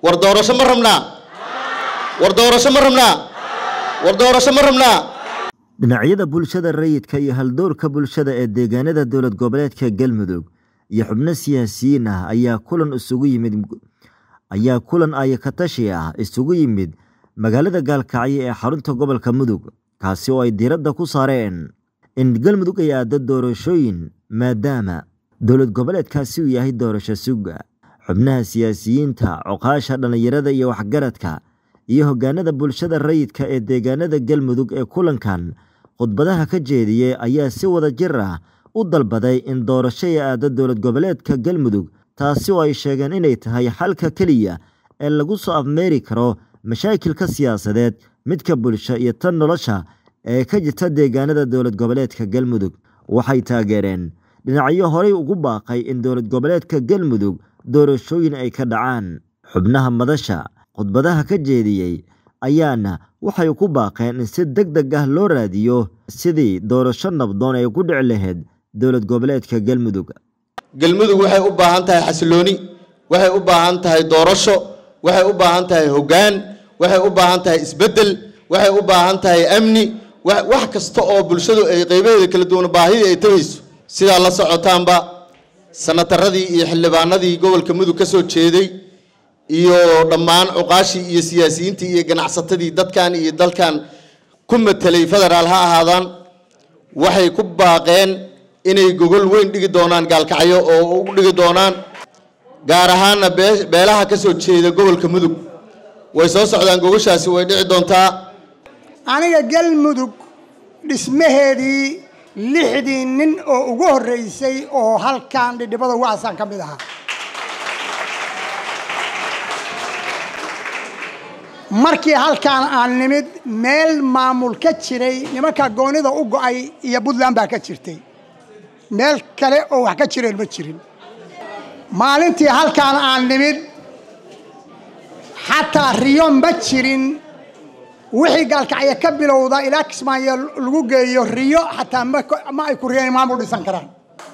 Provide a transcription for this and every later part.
war doorasho ma rabnaa war doorasho ma rabnaa war doorasho ma rabnaa dhinacyada bulshada rayidka iyo haldoorka bulshada ee deegaanada dowlad goboleedka galmudug iyo xubno siyaasiyiin ah ayaa kulan isugu yimid ayaa kulan ayakatashi ah isugu yimid magaalada gaalkacyo ee xarunta gobolka mudug kaasi oo ay diiradda ku saareen in galmudug ay aado doorashooyin maadaama dowlad goboleedkaasi uu yahay doorasho suga xubnaha siyaasiyiinta coqaasha dhallinyarada iyo waxgaradka iyo hoggaanada bulshada rayidka ee deegaanada galmudug ee kulankan khudbadaha ka jeediyey ayaa si wada jir ah u dalbaday in doorasho ay aado dowlad goboleedka galmudug taasi oo ay sheegeen inay tahay xalka keliya ee lagu soo afmeeri karo mashaakilka siyaasadeed midka bulsho iyo tan nolosha ee ka jirta deegaanada dowlad goboleedka galmudug waxay taageereen dhinacyo horey ugu baaqay in dowlad goboleedka galmudug doorashooyin ay ka dhacaan xubnaha madasha khudbadaha ka jeediyey ayaana waxay ku baaqeen in si deg deg ah loo raadiyo sidii doorasho nabdoon ay ku dhici lahayd dowlad goboleedka galmudug galmudug waxay u baahan tahay xasilooni waxay u baahan tahay doorasho waxay u baahan tahay hoggaan waxay u baahan tahay isbeddel waxay u baahan tahay amni wax kasta oo bulshadu ay qaybaheeda kala duwan baahidii ay tagayso sidaa la socotaanba sanataradii iyo xildhibaanadii gobolka mudug ka soo jeeday iyo dhammaan cuqaashii iyo siyaasiyiintii iyo ganacsatadii dadkan iyo dalkan ku matelay federaal ha ahaadaan waxay ku baaqeen inay gogol weyn dhigi doonaan gaalkacyo oo u dhigi doonaan gaar ahaana beelaha ka soo jeeda gobolka mudug way soo socdaan gogoshaasi way dhici doontaa aniga galmudug dhismaheedii lixdii nin oo ugu horreysay oo halkan dhidhibada wacsan ka mid ahaa markii halkaan aan nimid meel maamul ka jiray nimanka goonida u go'ay iyo puntland baa ka jirtay meel kale oo wax ka jireen ma jirin maalintii halkaan aan nimid xataa riyo ma jirin wixii gaalkacyo ka bilowda ilaa kismaayo lagu geeyo riyo xataa ma ay ku riyeen maamul dhisan karaan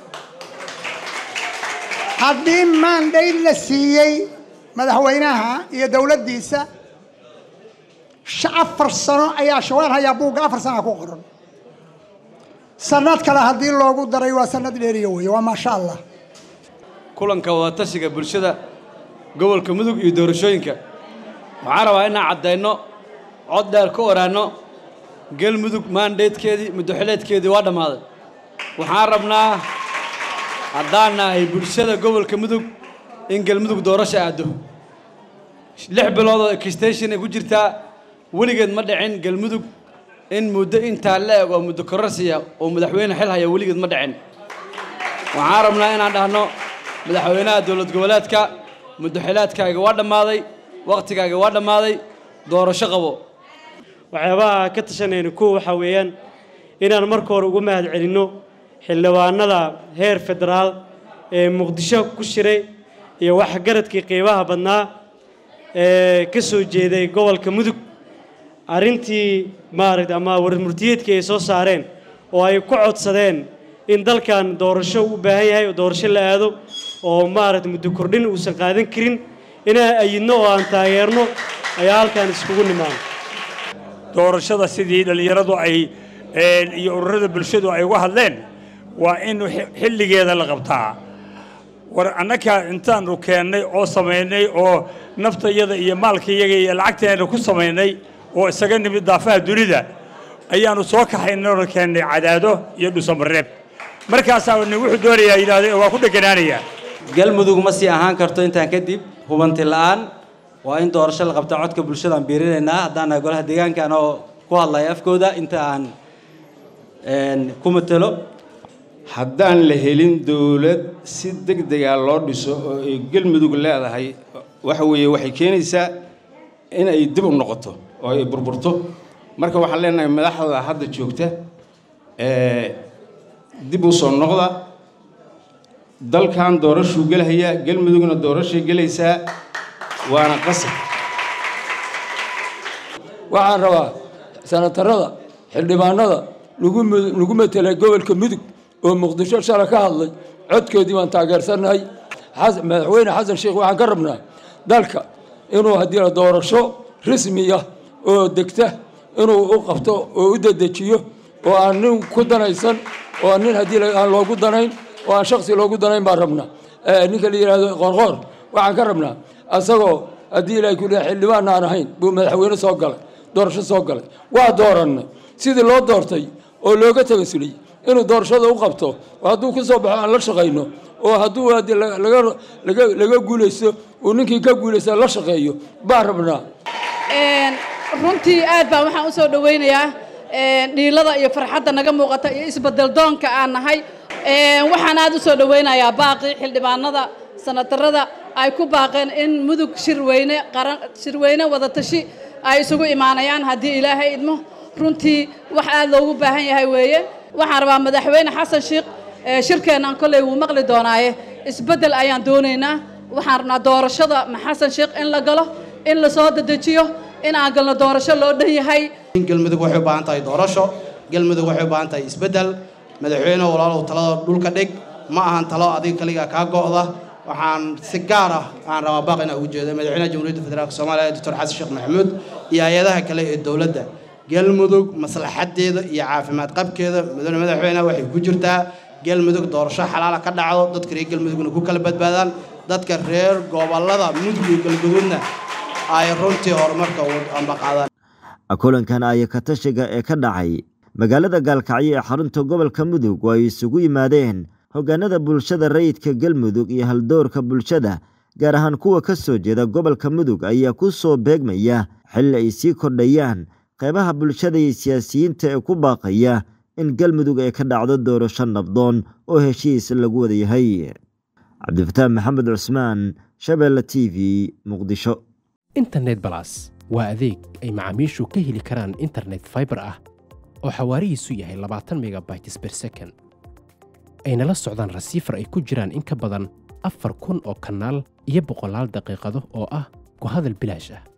haddii maandhayd la siiyey madaxweynaha iyo dowladdiisa afar sano ayaa shawaan hayaa buugga afar sana ku qoran sanad kale haddii loogu daray waa sanad dheeriya wey waa maasha allah kulanka wadatashiga bulshada gobolka mudug iyo doorashooyinka waxaan rabaa inaan caddayno cod dheer ka oraanno galmudug maandheedkeedii muddoxileedkeedii waa dhammaaday waxaan rabnaa haddaan nahay bulshada gobolka mudug in galmudug doorasho aaddo lix bilood oo extension ay ku jirtaa weligeed ma dhicin galmudug in muddo intaa la eg oo muddo kororsiya oo madaxweyne xil haya weligeed ma dhicin waxaan rabnaa inaan dhahno madaxweynaha dowlad goboleedka muddoxilaadkaaga waa dhammaaday wakhtigaaga waa dhammaaday doorasho qabo waxyaabaha ka tashanayna kuwa waxaa weeyaan inaan marka hore ugu mahad celinno xildhibaanada heer federaal ee muqdisho ku shiray iyo waxgaradkii qiibaha badnaa ee ka soo jeeday gobolka mudug arrintii maaragta ama warmurtiyeedkii ay soo saareen oo ay ku codsadeen in dalkan doorasho u baahan yahay oo doorasho la aado oo maaragta muddo kordhin uusan qaadan karin inaan ayidno oo aan taageerno ayaa halkan iskugu nimaano doorashada sidii dhallinyaradu ay iyo ururada bulshadu ay uga hadleen waa in xilligeeda la qabtaa war annaga intaanu keennay oo samaynay oo naftayada iyo maalkayaga iyo lacagteena ku samaynay oo isaga nimid daafaha dunida ayaanu soo kaxaynay oo keennay cadaado iyo dhusamareeb markaasaa wuxuu doonayaa yidhaahday waa ku dheganaanayaa galmudug ma sii ahaan karto intaan kadib hubanti la'aan waa in doorasho la qabta codka bulshadaan biirinaynaa haddaan nahay golaha deegaanka anoo ku hadlaya afkooda inta aan ku matelo haddaan la helin dowlad si deg dega loo dhiso oo ay galmudug leedahay waxa weeye waxay keenaysaa in ay dib u noqoto oo ay burburto marka waxaan leenahay madaxda hadda joogta dib u soo noqda dalkan doorashuu gelhayaa galmudugna doorashay gelaysaa waana qasab waxaan rabaa sanatarada xildhibaanada lagu matelay gobolka mudug oo muqdisho shala ka hadlay codkoodii baan taageersannahay madaxweyne xasan sheekh waxaan ka rabnaa dalka inuu haddii la doorasho rasmiya oo degta inuu u qabto oo u dedejiyo oo aan nin ku danaysan oo aan nin haddii aan loogu danayn oo aan shaksi loogu danayn baan rabnaa ninka la yidhaahdo qoorqoor waxaan ka rabnaa asagoo haddii ilaahay ku leeyahay xildhibaan aan ahayn buu madaxweyne soo galay doorasho soo galay waa doorannay sidii loo doortay oo looga tagasulay inuu doorashada u qabto oo hadduu ku soo baxo aan la shaqayno oo hadduu haddii laga guulaysto uu ninkii ka guulaysta la shaqeeyo baan rabnaa runtii aad baan waxaan u soo dhowaynayaa dhiilada iyo farxadda naga muuqata iyo isbedel doonka aan nahay waxaan aad u soo dhowaynayaa baaqii xildhibaanada sanatarada ay ku baaqeen in mudug shirweyne qaran shirweyne wadatashi ay isugu imaanayaan haddii ilaahay idmo runtii wax aad loogu baahan yahay weeye waxaan rabaa madaxweyne xasan sheekh shirkeennan kolley wuu maqli doonaaye isbeddel ayaan doonaynaa waxaan rabnaa doorashada xasan sheekh in la galo in la soo dedejiyo in aan galno doorasho loo dhan yahay galmudug waxay u baahan tahay doorasho galmudug waxay u baahan tahay isbeddel madaxweyne walaalow talada dhulka dhig ma ahan talo adiga kaligaa kaa go'da waxaan si gaar ah aan rabaa baaq inaan ugu jeedo madaxweynaha jamhuuriyadda federaalk soomaaliya doctor xasan sheekh maxamuud iyo hay-adaha kale ee dowladda galmudug maslaxadeeda iyo caafimaad qabkeeda mudane madaxweyne waxay ku jirtaa galmudug doorasho xalaala ka dhacdo dadka reer galmudugna ku kala badbaadaan dadka reer gobollada mudug iyo galguduudna ay runtii horumarka ambaqaadaan kulankan ayakatashiga ee ka dhacay magaalada gaalkacyo ee xarunta gobolka mudug oo ay isugu yimaadeen hoggaanada bulshada rayidka galmudug iyo haldoorka bulshada gaar ahaan kuwa ka soo jeeda gobolka mudug ayaa ku soo beegmaya xilli ay sii kordhayaan qeybaha bulshada iyo siyaasiyiinta ee ku baaqaya in galmudug ay ka dhacdo doorasho nabdoon oo heshiis lagu wada yahay cabdifataax maxamed cusmaan shabeelle t v muqdisho internet balas waa adeeg ay macaamiishu ka heli karaan internet faibar ah oo xawaarihiisu yahay labaatan megabytes ber second ayna la socdaan rasiifar ay ku jiraan in ka badan afar kun oo kanaal iyo boqolaal daqiiqado oo ah ku hadal bilaash ah